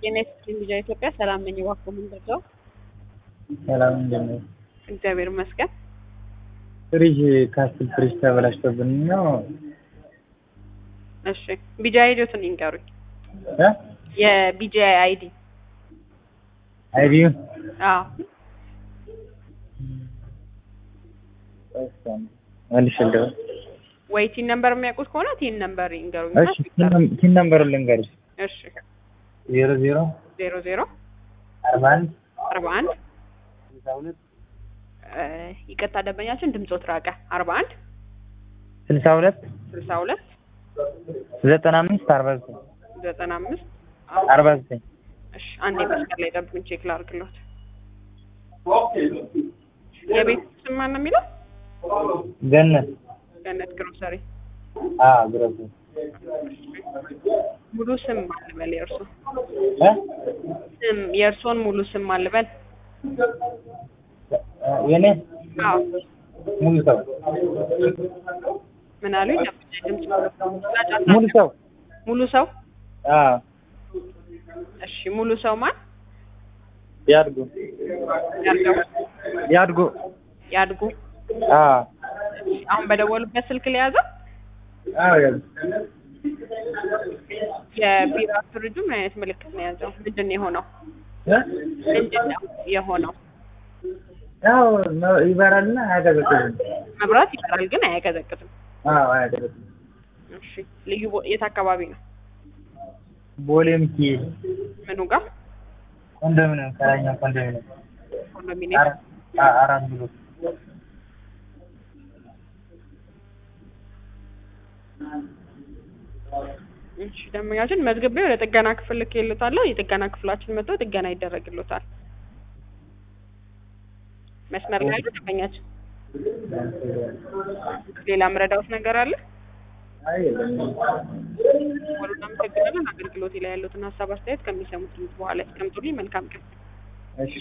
ጤና ይስጥልኝ ልጃ ኢትዮጵያ ሰላም ነኝ። እባክዎ ምን ልርዳው? ሰላም እንደምን እግዚአብሔር ይመስገን። ፍሪጅ ካስትል ፍሪጅ ተበላሽቶብን ነው። እሺ ቢጃ አይዲዎትን ይንገሩኝ። እ የቢጃ አይዲ አይዲዩ አዎ መልሽ እንደው ወይ ቲን ነምበር የሚያውቁት ከሆነ ቲን ነምበር ይንገሩኝ። እሺ ቲን ነምበሩን ልንገርሽ እሺ ዜሮ ዜሮ ዜሮ ዜሮ አርባ አንድ አርባ አንድ ስልሳ ሁለት ይቅርታ ደንበኛችን ድምፆት ራቀ። አርባ አንድ ስልሳ ሁለት ስልሳ ሁለት ዘጠና አምስት አርባ ዘጠኝ ዘጠና አምስት አርባ ዘጠኝ እሺ አንዴ መስቀል ላይ ጠብቁኝ፣ ቼክ ላድርግሎት። የቤት ስም ማን ነው የሚለው? ገነት ገነት ግሮሰሪ። አ ግሮስ ሙሉ ስም ማን ልበል? የእርሶ እ ስም የእርሶን ሙሉ ስም ማን ልበል? የኔ አዎ ሙሉ ሰው ምን አሉኝ? ድምፅ ሙሉ ሰው ሙሉ ሰው አ እሺ ሙሉ ሰው ማን? ያድጉ ያርገው ያድጉ ያድጉ። አ አሁን በደወሉበት ስልክ ለያዘው አዎ ያዝ የቢራ ፍሪጁ ምን አይነት ምልክት ነው የያዘው? ምንድን ነው የሆነው? እ ምንድን ነው የሆነው? ያው ይበራልና አያቀዘቅዝም። መብራት ይበራል ግን አያቀዘቅዝም። አዎ አያቀዘቅዝም። እሺ ልዩ ቦ- የት አካባቢ ነው? ቦሌም ኪ ምኑ ጋር? ኮንዶሚኒየም ከላይኛው ኮንዶሚኒየም ኮንዶሚኒየም አራ- አ- አራት ብሎ እሺ ደንበኛችን መዝግቤ ወደ ጥገና ክፍል ልኬልዎታለሁ። የጥገና ክፍላችን መጥተው ጥገና ይደረግልዎታል። መስመር ላይ ያሉ ደንበኛችን ሌላ ምረዳዎት ነገር አለ? አይ የለም። ወደ እናመሰግናለን። አገልግሎቴ ላይ ያሉትን ሀሳብ አስተያየት ከሚሰሙት ድምጽ በኋላ ያስቀምጡልኝ። መልካም ቀን።